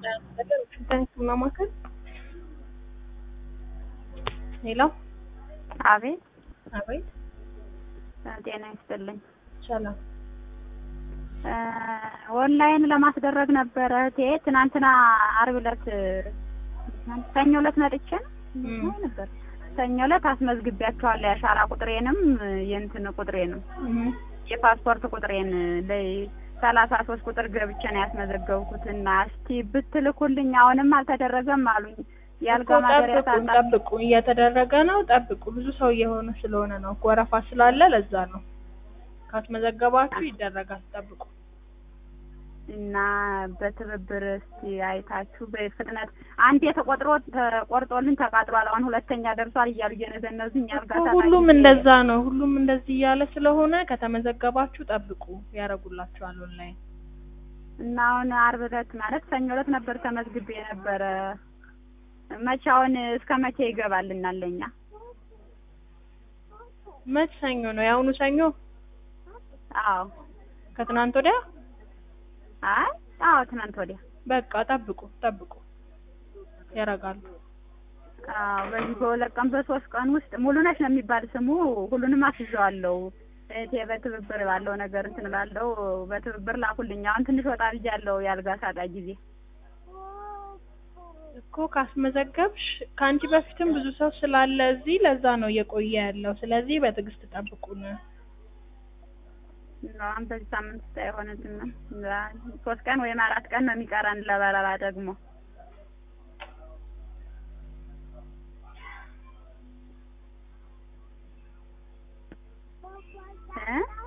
ማማከል ሄሎ፣ አቤት አቤት፣ ጤና ይስጥልኝ። ሰላም። ኦንላይን ለማስደረግ ነበረ እህቴ ትናንትና አርብ ዕለት ሰኞ ዕለት መጥቼ ነው ነበር ሰኞ ዕለት አስመዝግቢያቸዋለሁ የአሻራ ቁጥሬንም የእንትን ቁጥሬንም የፓስፖርት ቁጥሬን ላይ ሰላሳ ሶስት ቁጥር ገብቼ ነው ያስመዘገብኩት እና እስቲ ብትልኩልኝ አሁንም አልተደረገም አሉኝ። የአልጋ ማደሪያ ጠብቁ ጠብቁ፣ እየተደረገ ነው። ጠብቁ። ብዙ ሰው እየሆነ ስለሆነ ነው፣ ወረፋ ስላለ ለዛ ነው። ካስመዘገባችሁ ይደረጋል። ጠብቁ እና በትብብር እስቲ አይታችሁ በፍጥነት አንዴ ተቆጥሮ ተቆርጦልን ተቃጥሏል፣ አሁን ሁለተኛ ደርሷል እያሉ እየነዘነዙኝ ያልጋ ሁሉም እንደዛ ነው። ሁሉም እንደዚህ እያለ ስለሆነ ከተመዘገባችሁ ጠብቁ፣ ያደርጉላችኋል ኦንላይን። እና አሁን አርብ ዕለት ማለት ሰኞ ዕለት ነበር ተመዝግቤ የነበረ መቼ አሁን እስከ መቼ ይገባልናል ለኛ? መች ሰኞ ነው? የአሁኑ ሰኞ? አዎ ከትናንት ወዲያ? አይ አዎ ትናንት ወዲያ። በቃ ጠብቁ ጠብቁ፣ ያደርጋሉ። አዎ በዚህ በሁለት ቀን በሶስት ቀን ውስጥ ሙሉነሽ ነው የሚባል ስሙ ሁሉንም አስይዘዋለሁ። እህቴ በትብብር ባለው ነገር እንትን እላለሁ። በትብብር ላኩልኝ። አሁን ትንሽ ወጣ ብያለሁ ያልጋ ሳጣ ጊዜ እኮ ካስመዘገብሽ ከአንቺ በፊትም ብዙ ሰው ስላለ እዚህ ለዛ ነው እየቆየ ያለው። ስለዚህ በትዕግስት ጠብቁን። አሁን በዚህ ሳምንት ውስጥ አይሆንልንም። ሶስት ቀን ወይም አራት ቀን ነው የሚቀረን ለበረራ ደግሞ እ